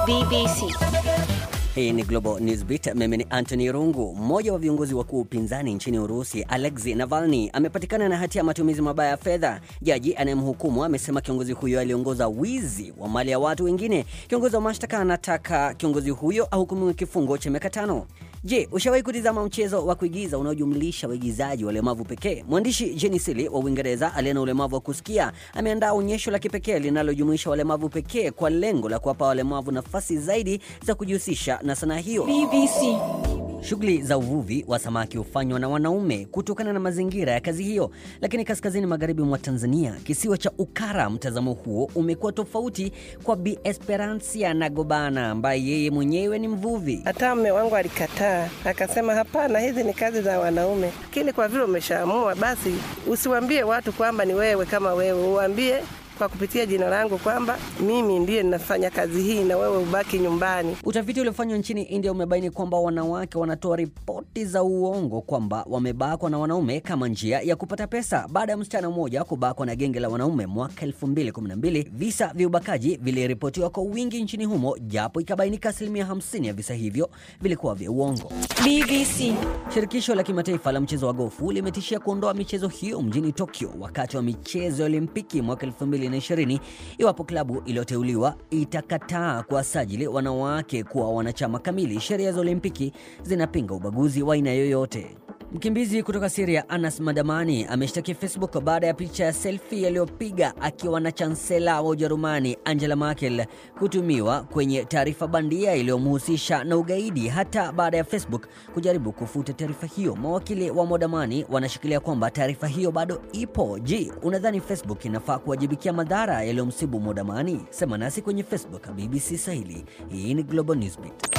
BBC. Hii ni Global Newsbeat. Mimi ni Anthony Rungu. Mmoja wa viongozi wakuu upinzani nchini Urusi, Alexei Navalny, amepatikana na hatia ya matumizi mabaya ya fedha. Jaji anayemhukumu amesema kiongozi huyo aliongoza wizi wa mali ya watu wengine. Kiongozi wa mashtaka anataka kiongozi huyo ahukumiwe kifungo cha miaka tano. Je, ushawahi kutizama mchezo wa kuigiza unaojumlisha waigizaji walemavu pekee? Mwandishi Jenny Silly wa Uingereza aliye na ulemavu wa kusikia ameandaa onyesho la kipekee linalojumuisha walemavu pekee kwa lengo la kuwapa walemavu nafasi zaidi za kujihusisha na sanaa hiyo. BBC. Shughuli za uvuvi wa samaki hufanywa na wanaume kutokana na mazingira ya kazi hiyo, lakini kaskazini magharibi mwa Tanzania, kisiwa cha Ukara, mtazamo huo umekuwa tofauti kwa Bi Esperancia Nagobana ambaye yeye mwenyewe ni mvuvi. Hata mme wangu alikataa, akasema hapana, hizi ni kazi za wanaume. Lakini kwa vile umeshaamua, basi usiwambie watu kwamba ni wewe kama wewe, uwambie kwa kupitia jina langu kwamba mimi ndiye ninafanya kazi hii na wewe ubaki nyumbani. Utafiti uliofanywa nchini India umebaini kwamba wanawake wanatoa ripoti za uongo kwamba wamebakwa na wanaume kama njia ya kupata pesa. Baada ya msichana mmoja kubakwa na genge la wanaume mwaka 2012, visa vya ubakaji viliripotiwa kwa wingi nchini humo, japo ikabainika asilimia 50 ya visa hivyo vilikuwa vya uongo. BBC. Shirikisho la kimataifa la mchezo wa gofu limetishia kuondoa michezo hiyo mjini Tokyo wakati wa michezo ya Olimpiki mwaka 2020 iwapo klabu iliyoteuliwa itakataa kuwasajili wanawake kuwa wanachama kamili. Sheria za Olimpiki zinapinga ubaguzi wa aina yoyote. Mkimbizi kutoka Syria Anas Madamani ameshtakia Facebook baada ya picha ya selfie aliyopiga akiwa na chansela wa Ujerumani Angela Merkel kutumiwa kwenye taarifa bandia iliyomhusisha na ugaidi, hata baada ya Facebook kujaribu kufuta taarifa hiyo. Mawakili wa Modamani wanashikilia kwamba taarifa hiyo bado ipo. Je, unadhani Facebook inafaa kuwajibikia madhara yaliyomsibu Modamani? Sema nasi kwenye Facebook BBC Swahili. Hii ni Global Newsbeat.